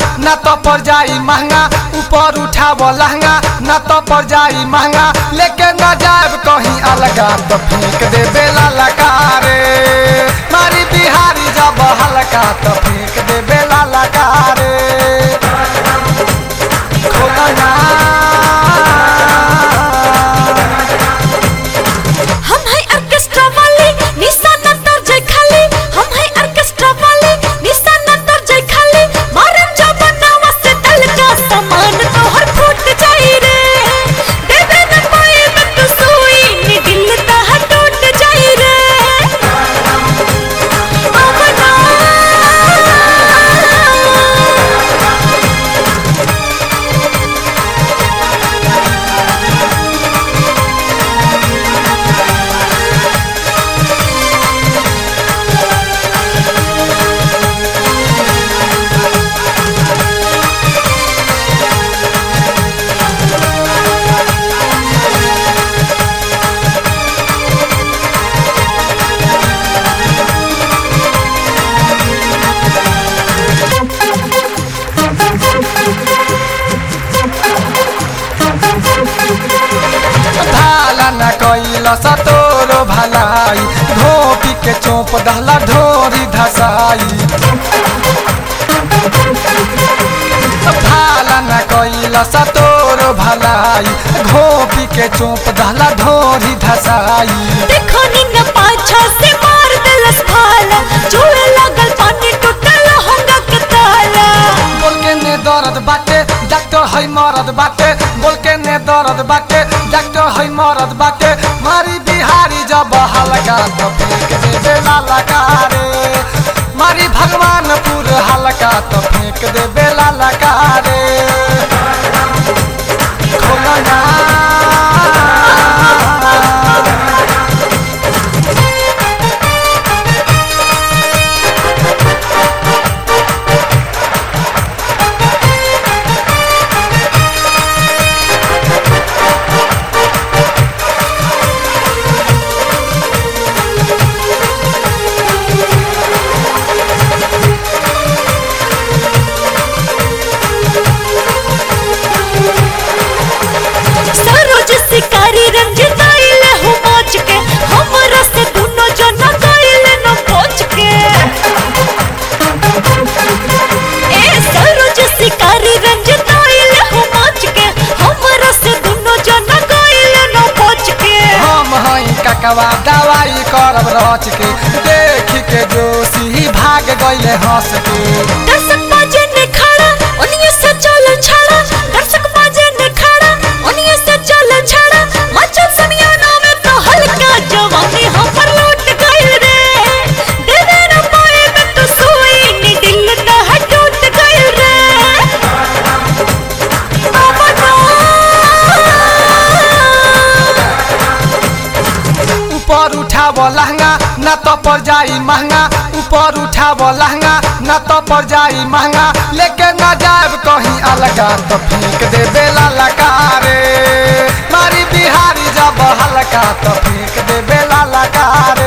ना तो पर जाई महंगा ऊपर उठाव लहंगा ना तो पर जाई महंगा लेके ना जाब कहीं अलगा तो फेंक दे बेला लकारे मारी बिहारी जब हल्का तो फेंक दे बेला लकारे खोला ना हम है ऑर्केस्ट्रा वाले निशाना तर जय खाली हम है ऑर्केस्ट्रा वाले निशाना तर जय खाली मारन जो बनावा से दल का सामान तो हर फूट जाई रे देवे न पाए में तू सोई नी दिल ता हर टूट जाई रे अमना भाला न कैल सतोरो भलाई धोपी के चोप दहला ढोरी धसाई भाला न कैल सतोरो भलाई घोपी के चोप दहला ढोरी धसाई देखो नी न पाछा से मार देलस भाला जुए लागल पानी टूटल होंगा के ताला बोल के ने दर्द बाटे डॉक्टर है मरद बाटे बोल के ने दर्द बाटे डॉक्टर है मरद बाटे मारी बिहारी जब हल्का तो फेंक दे बेला लगा रे मारी भगवानपुर हल्का तो फेंक दे बेला लगा रे खोला ना सरोज शिकारी रंजित आइल हो मोच के हमरा से दुनो जना गइल न पोच के ए सरोज शिकारी रंजित आइल हो मोच के हमरा से दुनो जना गइल न पोच के हम हई ककवा दवाई करब रच के देख के जोशी भाग गइले हंस के दर्शक बाजे ने खड़ा उन्हीं से चल छड़ा दर्शक बाजे ने खड़ा उन्हीं से चल छड़ा मचल समियाना में तो हल्का जवानी हम पर लौट गइल रे देवे न पाए में तो सोई नी दिल ता हट टूट गइल रे ऊपर उठाव लहंगा ना तो पर जाई महंगा ऊपर उठाव लहंगा ना तो पर जाई महंगा लेके ना जाब कहीं अलगा तो फेंक दे बेला लकारे मारी बिहारी जब हल्का तो फेंक दे बेला लकारे